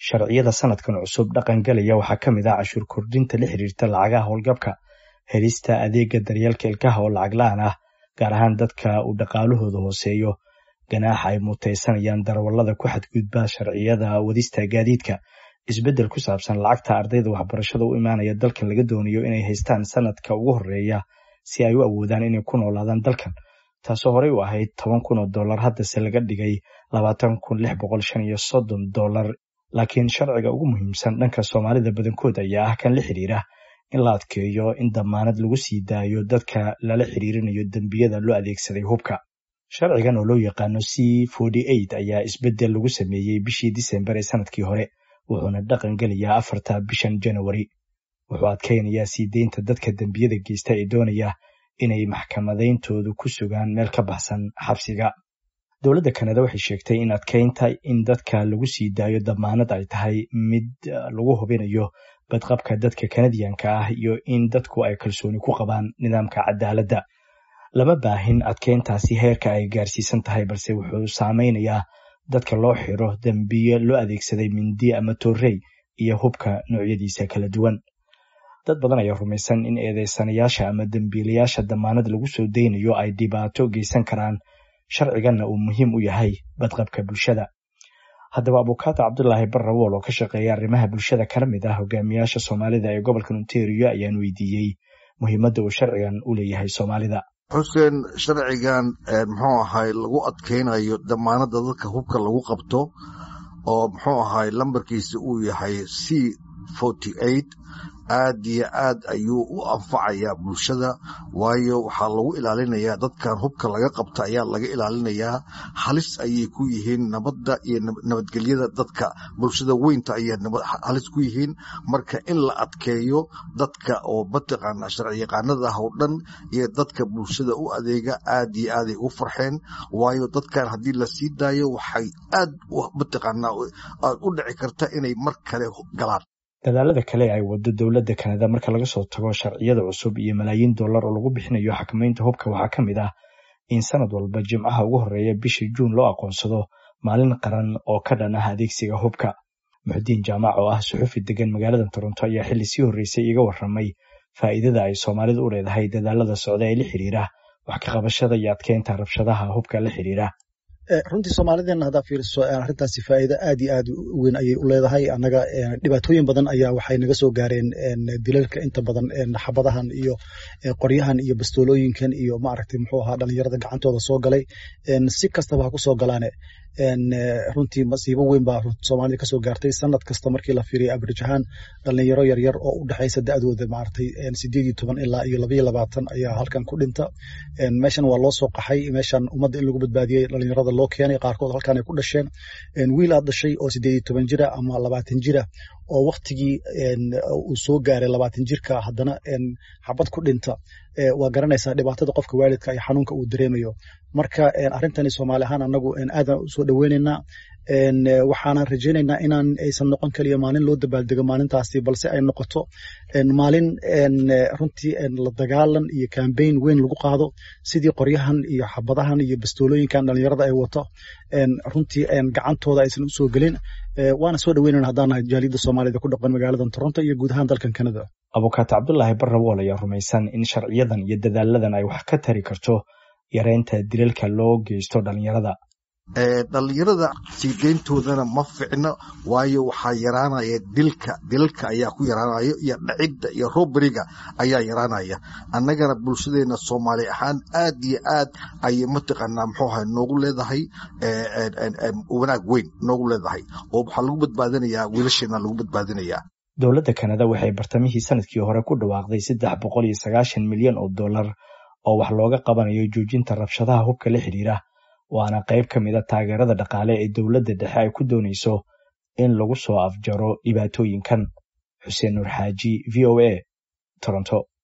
sharciyada sanadkan cusub dhaqangalaya waxaa ka mid ah cashuur kordhinta la xiriirta lacagaha howlgabka helista adeega daryeelka ilkaha oo lacag la-aan ah gaar ahaan dadka uu dhaqaalahooda hooseeyo ganaaxa ay mutaysanayaan darawallada ku xadgudba sharciyada wadista gaadiidka isbeddel ku saabsan lacagta ardayda waxbarashada u imaanaya dalkan laga doonayo inay haystaan sanadka ugu horeeya si ay u awoodaan inay ku noolaadaan dalkan taasoo horey u ahayd toban kun oo dollar haddase laga dhigay labaatan kun lix boqol shan iyo soddon dollar laakiin sharciga ugu muhiimsan dhanka soomaalida badankood ayaa ah kan la xiriira in la adkeeyo in damaanad lagu sii daayo dadka lala xiriirinayo dembiyada loo adeegsaday hubka sharcigan oo loo yaqaano c ayaa isbeddel lagu sameeyey bishii disembar ee sanadkii hore wuxuuna dhaqan gelayaa afarta bishan janawari wuxuu adkaynayaa sii deynta dadka dembiyada geysta ee doonaya inay maxkamadayntoodu ku sugaan meel ka baxsan xabsiga dowladda kanada waxay sheegtay in adkeynta in dadka lagu sii daayo damaanad ay tahay mid lagu hubinayo badqabka dadka kanadiyanka ah iyo in dadku ay kalsooni ku qabaan nidaamka cadaaladda lama baahin adkeyntaasi heerka ay gaarsiisan tahay balse wuxuu saameynayaa dadka loo xiro dembiye loo adeegsaday mindi ama torrey iyo hubka noocyadiisa kala duwan dad badan ayaa rumaysan in eedeysanayaasha ama dembiilayaasha damaanad lagu soo deynayo ay dhibaato geysan karaan sharciganna uu muhiim u yahay badqabka bulshada haddaba abukaata cabdulaahi barrawool oo ka shaqeeya arrimaha bulshada kana mid ah hogaamiyaasha soomaalida ee gobolka ontario ayaan weydiiyey muhiimadda uu sharcigan u leeyahay soomaalida xuseen sharcigan muxuu ahay lagu adkeynayo damaanadda dadka hubka lagu qabto oo muxuu ahay lambarkiisa uu yahay c aad iyo aad ayuu u anfacayaa bulshada waayo waxaa lagu ilaalinayaa dadkan hubka laga qabta ayaa laga ilaalinayaa halis ayay ku yihiin nabadda iyo nabadgelyada dadka bulshada weynta ayay halis ku yihiin marka in la adkeeyo dadka oo mataqaana sharciyaqaanada ah oo dhan iyo dadka bulshada u adeega aad iyo aaday ugu farxeen waayo dadkan haddii la sii daayo waxay aad mataqaana u dhici karta inay mar kale galaan dadaalada kale ay wado dowladda kanada marka laga soo tago sharciyada cusub iyo malaayiin dollar oo lagu bixinayo xakamaynta hubka waxaa ka mid ah in sanad walba jimcaha ugu horeeya bishii juun loo aqoonsado maalin qaran oo ka dhan ah adeegsiga hubka muxudiin jaamac oo ah suxufi degan magaalada toronto ayaa xilli sii horreysay iga warramay faa'iidada ay soomaalidu u leedahay dadaalada socda ee la xiriira wax ka qabashada iyo adkeynta rabshadaha hubka la xiriira runtii soomaalideenna haddaa fiiriso arrintaasi faa'iido aad iyo aad u weyn ayay u leedahay annaga dhibaatooyin badan ayaa waxay naga soo gaareen dilalka inta badan xabadahan iyo qoryahan iyo bastoolooyinkan iyo maaragtay muxuu ahaa dhalinyarada gacantooda soo galay si kastaba ha ku soo galaane runtii masiibo weyn baa soomaalida kasoo gaartay sanad kasta markii la fiiriya average ahaan dhalinyaro yaryar oo u dhexaysa da'dooda maaragtay sideed iyo toban ilaa iyo labaiyo labaatan ayaa halkan ku dhinta meeshan waa loo soo qaxay meeshan ummadda in lagu badbaadiyey dhalinyarada loo keenay qaarkood halkan ay ku dhasheen wiil aad dhashay oo sideed iyo toban jira ama labaatan jira oo waktigii uu soo gaaray labaatan jirka haddana xabad ku dhinta waa garanaysaa dhibaatada qofka waalidka iyo xanuunka uu dareemayo marka arrintani soomaali ahaan anagu aadaan usoo dhoweynaynaa waxaanan rajaynaynaa inaan aysan noqon kaliya maalin loo dabaaldego maalintaasi balse ay noqoto maalin runtii la dagaalan iyo kambayn weyn lagu qaado sidii qoryahan iyo xabadahan iyo bastoolooyinkan dhalinyarada ay wato runtii gacantooda aysan usoo gelin waana soo dhaweynayna haddaan nahay jaaliyadda soomaalida ku dhaqan magaalada toronto iyo guud ahaan dalkan kanada abukaata cabdulaahi barrawool ayaa rumaysan in sharciyadan iyo dadaaladan ay wax ka tari karto yareynta dilalka loo geysto dhalinyarada dhalinyarada sii deyntoodana ma ficno waayo waxaa yaraanaya dilka dilalka ayaa ku yaraanayo iyo dhacidda iyo roberiga ayaa yaraanaya annagana bulshadeena soomaali ahaan aad iyo aad ayay mataqaanaa muxuu ahay noogu leedahay wanaag weyn noogu leedahay oo waxaa lagu badbaadinayaa wiilasheena lagu badbaadinayaa dowladda kanada waxay bartamihii sanadkii hore ku dhawaaqday saddex boqol iyo sagaashan milyan oo dollar oo wax looga qabanayo joojinta rabshadaha hubka la xidhiira waana qayb ka mid a taageerada dhaqaale ee dowladda dhexe ay ku doonayso in lagu soo afjaro dhibaatooyinkan xuseen nuur xaaji v o a toronto